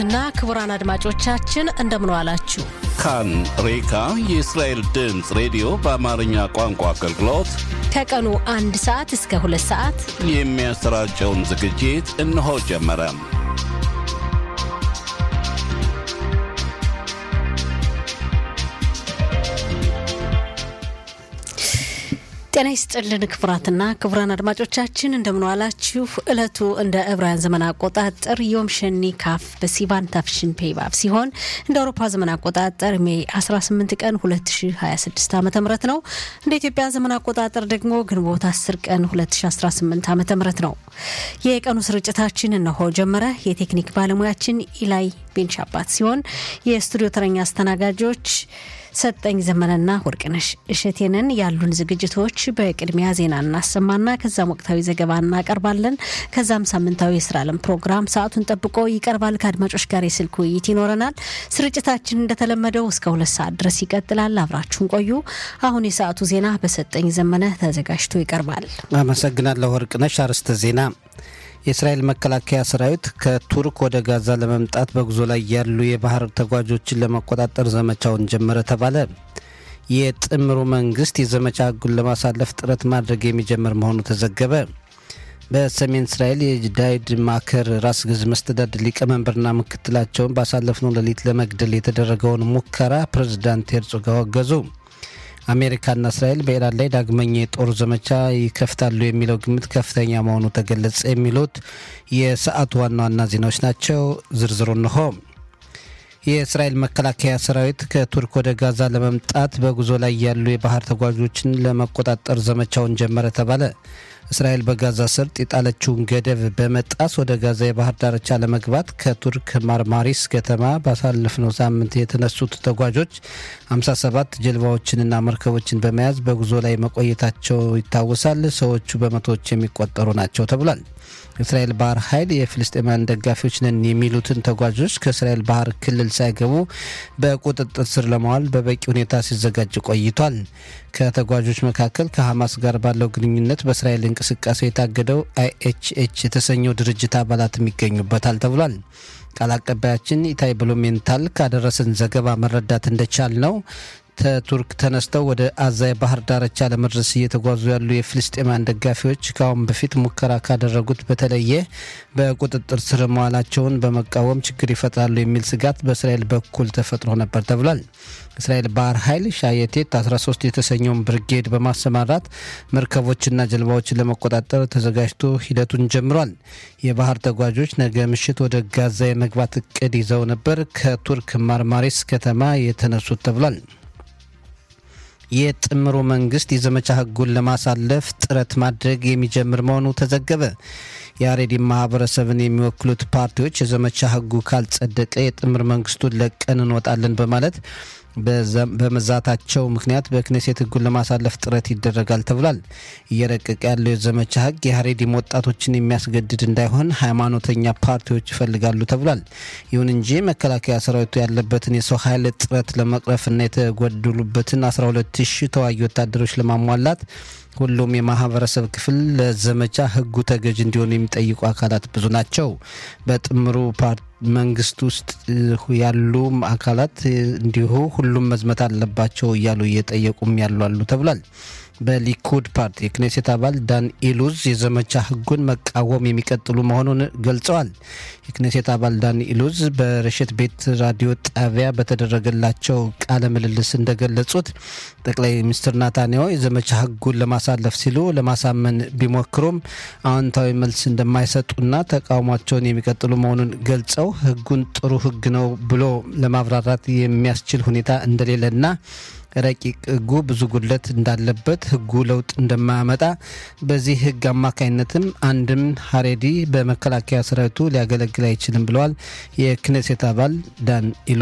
እና ክቡራን አድማጮቻችን እንደምን ዋላችሁ። ካን ሬካ የእስራኤል ድምፅ ሬዲዮ በአማርኛ ቋንቋ አገልግሎት ከቀኑ አንድ ሰዓት እስከ ሁለት ሰዓት የሚያሰራጨውን ዝግጅት እነሆ ጀመረ። ጤና ይስጥልን ክቡራትና ክቡራን አድማጮቻችን እንደምንዋላችሁ። እለቱ እንደ ዕብራውያን ዘመን አቆጣጠር ዮም ሸኒ ካፍ በሲቫን ታፍሽን ፔይባብ ሲሆን እንደ አውሮፓ ዘመን አቆጣጠር ሜይ 18 ቀን 2026 ዓ ም ነው። እንደ ኢትዮጵያ ዘመን አቆጣጠር ደግሞ ግንቦት 10 ቀን 2018 ዓ ም ነው። የቀኑ ስርጭታችን እነሆ ጀመረ። የቴክኒክ ባለሙያችን ኢላይ ቤንሻባት ሲሆን የስቱዲዮ ተረኛ አስተናጋጆች ሰጠኝ ዘመነና ወርቅነሽ እሸቴንን ያሉን ዝግጅቶች በቅድሚያ ዜና እናሰማና ከዛም ወቅታዊ ዘገባ እናቀርባለን። ከዛም ሳምንታዊ የስራ ዓለም ፕሮግራም ሰዓቱን ጠብቆ ይቀርባል። ከአድማጮች ጋር የስልክ ውይይት ይኖረናል። ስርጭታችን እንደተለመደው እስከ ሁለት ሰዓት ድረስ ይቀጥላል። አብራችሁን ቆዩ። አሁን የሰዓቱ ዜና በሰጠኝ ዘመነ ተዘጋጅቶ ይቀርባል። አመሰግናለሁ ወርቅነሽ። አርዕስተ ዜና የእስራኤል መከላከያ ሰራዊት ከቱርክ ወደ ጋዛ ለመምጣት በጉዞ ላይ ያሉ የባህር ተጓዦችን ለመቆጣጠር ዘመቻውን ጀመረ ተባለ። የጥምሩ መንግስት የዘመቻ ህጉን ለማሳለፍ ጥረት ማድረግ የሚጀምር መሆኑ ተዘገበ። በሰሜን እስራኤል የዳይድ ማከር ራስ ገዝ መስተዳድር ሊቀመንበርና ምክትላቸውን ባሳለፍነው ሌሊት ለመግደል የተደረገውን ሙከራ ፕሬዝዳንት ሄርዞግ አወገዙ። አሜሪካና እስራኤል በኢራን ላይ ዳግመኛ የጦር ዘመቻ ይከፍታሉ የሚለው ግምት ከፍተኛ መሆኑ ተገለጸ። የሚሉት የሰዓቱ ዋና ዋና ዜናዎች ናቸው። ዝርዝሩ እንሆ። የእስራኤል መከላከያ ሰራዊት ከቱርክ ወደ ጋዛ ለመምጣት በጉዞ ላይ ያሉ የባህር ተጓዦችን ለመቆጣጠር ዘመቻውን ጀመረ ተባለ። እስራኤል በጋዛ ሰርጥ የጣለችውን ገደብ በመጣስ ወደ ጋዛ የባህር ዳርቻ ለመግባት ከቱርክ ማርማሪስ ከተማ ባሳለፍነው ሳምንት የተነሱት ተጓዦች 57 ጀልባዎችንና መርከቦችን በመያዝ በጉዞ ላይ መቆየታቸው ይታወሳል። ሰዎቹ በመቶዎች የሚቆጠሩ ናቸው ተብሏል። የእስራኤል ባህር ኃይል የፍልስጤማውያን ደጋፊዎች ነን የሚሉትን ተጓዦች ከእስራኤል ባህር ክልል ሳይገቡ በቁጥጥር ስር ለማዋል በበቂ ሁኔታ ሲዘጋጅ ቆይቷል። ከተጓዦች መካከል ከሐማስ ጋር ባለው ግንኙነት በእስራኤል እንቅስቃሴ የታገደው አይኤችኤች የተሰኘው ድርጅት አባላትም ይገኙበታል ተብሏል። ቃል አቀባያችን ኢታይ ብሉሜንታል ካደረሰን ዘገባ መረዳት እንደቻል ነው ከቱርክ ተነስተው ወደ አዛ የባህር ዳርቻ ለመድረስ እየተጓዙ ያሉ የፍልስጤማን ደጋፊዎች ከአሁን በፊት ሙከራ ካደረጉት በተለየ በቁጥጥር ስር መዋላቸውን በመቃወም ችግር ይፈጥራሉ የሚል ስጋት በእስራኤል በኩል ተፈጥሮ ነበር ተብሏል። እስራኤል ባህር ኃይል ሻየቴት 13 የተሰኘውን ብርጌድ በማሰማራት መርከቦችና ጀልባዎችን ለመቆጣጠር ተዘጋጅቶ ሂደቱን ጀምሯል። የባህር ተጓዦች ነገ ምሽት ወደ ጋዛ የመግባት እቅድ ይዘው ነበር ከቱርክ ማርማሪስ ከተማ የተነሱት ተብሏል። የጥምሩ መንግስት የዘመቻ ህጉን ለማሳለፍ ጥረት ማድረግ የሚጀምር መሆኑ ተዘገበ። የአሬዲ ማህበረሰብን የሚወክሉት ፓርቲዎች የዘመቻ ህጉ ካልጸደቀ የጥምር መንግስቱን ለቀን እንወጣለን በማለት በመዛታቸው ምክንያት በክኔሴት ህጉን ለማሳለፍ ጥረት ይደረጋል ተብሏል። እየረቀቀ ያለው የዘመቻ ህግ የሀሬዲም ወጣቶችን የሚያስገድድ እንዳይሆን ሃይማኖተኛ ፓርቲዎች ይፈልጋሉ ተብሏል። ይሁን እንጂ መከላከያ ሰራዊቱ ያለበትን የሰው ኃይል እጥረት ለመቅረፍና የተጎደሉበትን 12 ሺህ ተዋጊ ወታደሮች ለማሟላት ሁሉም የማህበረሰብ ክፍል ለዘመቻ ህጉ ተገዥ እንዲሆኑ የሚጠይቁ አካላት ብዙ ናቸው። በጥምሩ መንግስት ውስጥ ያሉ አካላት እንዲሁ ሁሉም መዝመት አለባቸው እያሉ እየጠየቁም ያሉ አሉ ተብሏል። በሊኩድ ፓርቲ የክኔሴት አባል ዳን ኢሉዝ የዘመቻ ህጉን መቃወም የሚቀጥሉ መሆኑን ገልጸዋል። የክኔሴት አባል ዳን ኢሉዝ በረሸት ቤት ራዲዮ ጣቢያ በተደረገላቸው ቃለ ምልልስ እንደገለጹት ጠቅላይ ሚኒስትር ናታንያሁ የዘመቻ ህጉን ለማሳለፍ ሲሉ ለማሳመን ቢሞክሩም አዎንታዊ መልስ እንደማይሰጡና ተቃውሟቸውን የሚቀጥሉ መሆኑን ገልጸው ህጉን ጥሩ ህግ ነው ብሎ ለማብራራት የሚያስችል ሁኔታ እንደሌለና ረቂቅ ህጉ ብዙ ጉድለት እንዳለበት ህጉ ለውጥ እንደማያመጣ በዚህ ህግ አማካኝነትም አንድም ሀሬዲ በመከላከያ ሰራዊቱ ሊያገለግል አይችልም ብለዋል። የክኔሴት አባል ዳን ኢሉ